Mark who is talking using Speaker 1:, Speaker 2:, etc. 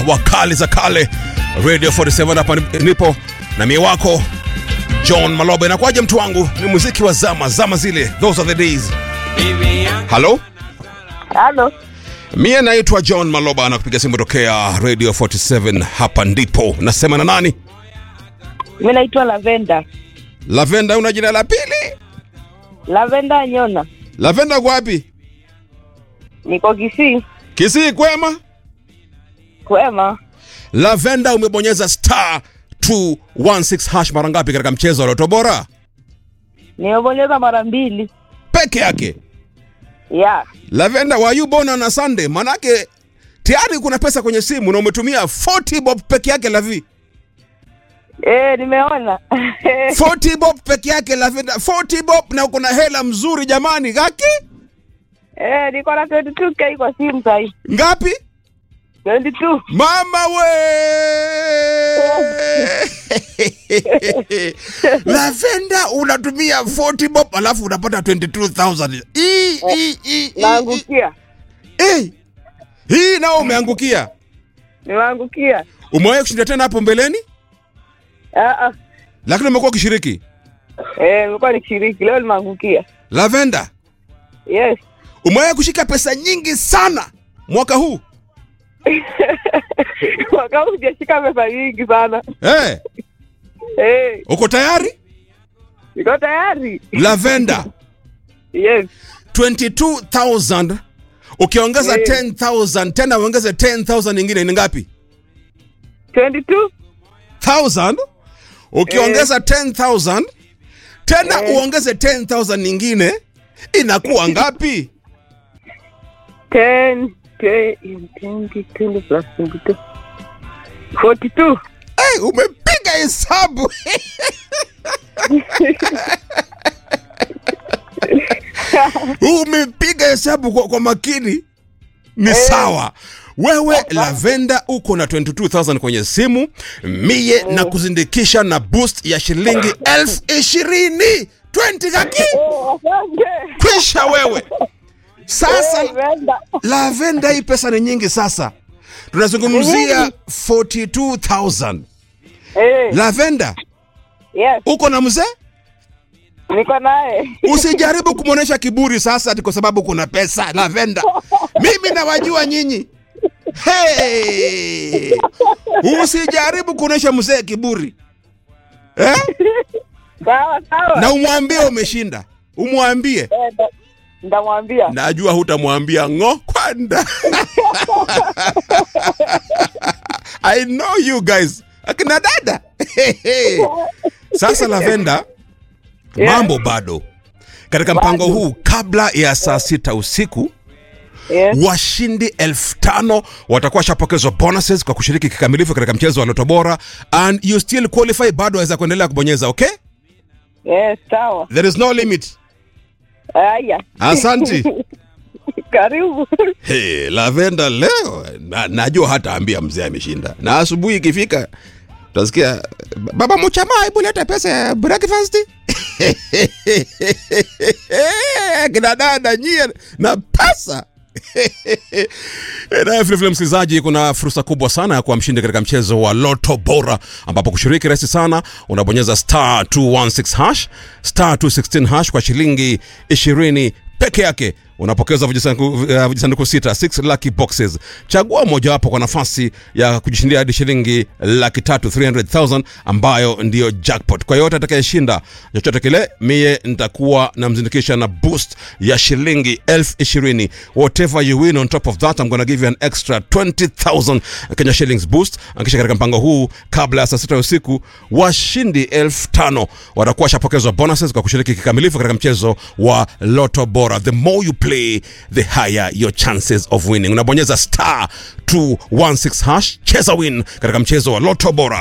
Speaker 1: wa kali za kale radio 47 hapa nipo na mie wako john maloba inakuwaje mtu wangu ni muziki wa zama zama zile those are the days halo
Speaker 2: Halo,
Speaker 1: mie naitwa john maloba na kupiga simu tokea radio 47 hapa ndipo nasema na nani
Speaker 2: mi naitwa Lavenda.
Speaker 1: lavenda una jina la pili
Speaker 2: Lavenda Nyona,
Speaker 1: lavenda kwapi
Speaker 2: niko Kisii.
Speaker 1: kisii kwema
Speaker 2: Kwema,
Speaker 1: lavenda umebonyeza star 216 hash mara ngapi katika mchezo wa loto bora
Speaker 2: nimebonyeza mara mbili.
Speaker 1: peke yake
Speaker 2: Ya,
Speaker 1: lavenda were you born on a sunday manake tayari kuna pesa kwenye simu na umetumia 40 bob peke yake lavi
Speaker 2: eh, nimeona
Speaker 1: 40 bob peke yake lavenda 40 bob na uko na hela mzuri jamani gaki
Speaker 2: eh, niko na 22k kwa simu sahi.
Speaker 1: ngapi
Speaker 2: 22
Speaker 1: mama we lavenda unatumia 40 bob alafu unapata 22000 Ii, ii, ii, ii,
Speaker 2: naangukia,
Speaker 1: ii. hii nao umeangukia
Speaker 2: nimeangukia.
Speaker 1: umewahi kushinda tena hapo mbeleni
Speaker 2: Ah, ah.
Speaker 1: lakini umekuwa ukishiriki
Speaker 2: Eh, nilikuwa nikishiriki leo, nimeangukia.
Speaker 1: lavenda
Speaker 2: Yes,
Speaker 1: umewahi kushika pesa nyingi sana mwaka huu
Speaker 2: mwaka huu sijashika pesa nyingi sana.
Speaker 1: hey,
Speaker 2: Eh,
Speaker 1: uko tayari
Speaker 2: niko tayari.
Speaker 1: lavenda
Speaker 2: Yes,
Speaker 1: 22000 ukiongeza
Speaker 2: Eh.
Speaker 1: 10000 tena uongeze 10000 nyingine ni ngapi
Speaker 2: 22
Speaker 1: 1000 ukiongeza 10000 tena
Speaker 2: Eh.
Speaker 1: uongeze 10000 nyingine inakuwa ngapi
Speaker 2: 10 10 20 20 plus 22 42
Speaker 1: hey, umepiga hesabu umepiga hesabu kwa, kwa makini ni sawa wewe lavenda uko na 22000 kwenye simu mie na kuzindikisha na boost ya shilingi elfu ishirini 20 kaki
Speaker 2: Oh, asante.
Speaker 1: kwisha wewe sasa
Speaker 2: Eh, Brenda.
Speaker 1: lavenda hii pesa ni nyingi sasa tunazungumzia 42000
Speaker 2: Eh,
Speaker 1: lavenda
Speaker 2: yes,
Speaker 1: uko na mzee
Speaker 2: niko naye.
Speaker 1: usijaribu kumwonyesha kiburi sasa ati kwa sababu kuna pesa lavenda mimi nawajua nyinyi hey! usijaribu kuonyesha mzee kiburi eh?
Speaker 2: Sawa sawa.
Speaker 1: na umwambie umeshinda umwambie
Speaker 2: Eh, nda- Ndamwambia.
Speaker 1: najua hutamwambia ngo kwanda i know you guys akina dada sasa lavenda
Speaker 2: Yeah.
Speaker 1: mambo bado katika mpango
Speaker 2: Bado.
Speaker 1: huu kabla ya saa sita usiku
Speaker 2: Yes,
Speaker 1: washindi elfu tano watakuwa washapokezwa bonuses kwa kushiriki kikamilifu katika mchezo wa loto bora and you still qualify bado waweza kuendelea kubonyeza okay
Speaker 2: yes, sawa.
Speaker 1: there is no limit
Speaker 2: Haya.
Speaker 1: asanti
Speaker 2: Karibu.
Speaker 1: Hey, lavenda leo na, najua hataambia mzee ameshinda na asubuhi ikifika utasikia baba muchama hebu leta pesa ya breakfast kina dada nyie na pesa na vilevile msikilizaji kuna fursa kubwa sana ya kuwa mshindi katika mchezo wa loto bora ambapo kushiriki rahisi sana unabonyeza star 216 hash star 216 hash kwa shilingi 20 peke yake unapokeza vijisanduku uh, vijisanduku sita 6 lucky boxes chagua mojawapo kwa nafasi ya kujishindia hadi shilingi laki tatu 300000 ambayo ndiyo jackpot kwa yote atakayeshinda chochote kile mie nitakuwa namzindikisha na boost ya shilingi elfu ishirini whatever you win on top of that I'm gonna give you an extra 20000 Kenya shillings boost akisha katika mpango huu kabla ya saa sita ya usiku washindi elfu tano watakuwa washapokezwa bonuses kwa kushiriki kikamilifu katika mchezo wa loto bora the more you play the higher your chances of winning unabonyeza star 216 hash cheza win katika mchezo wa loto bora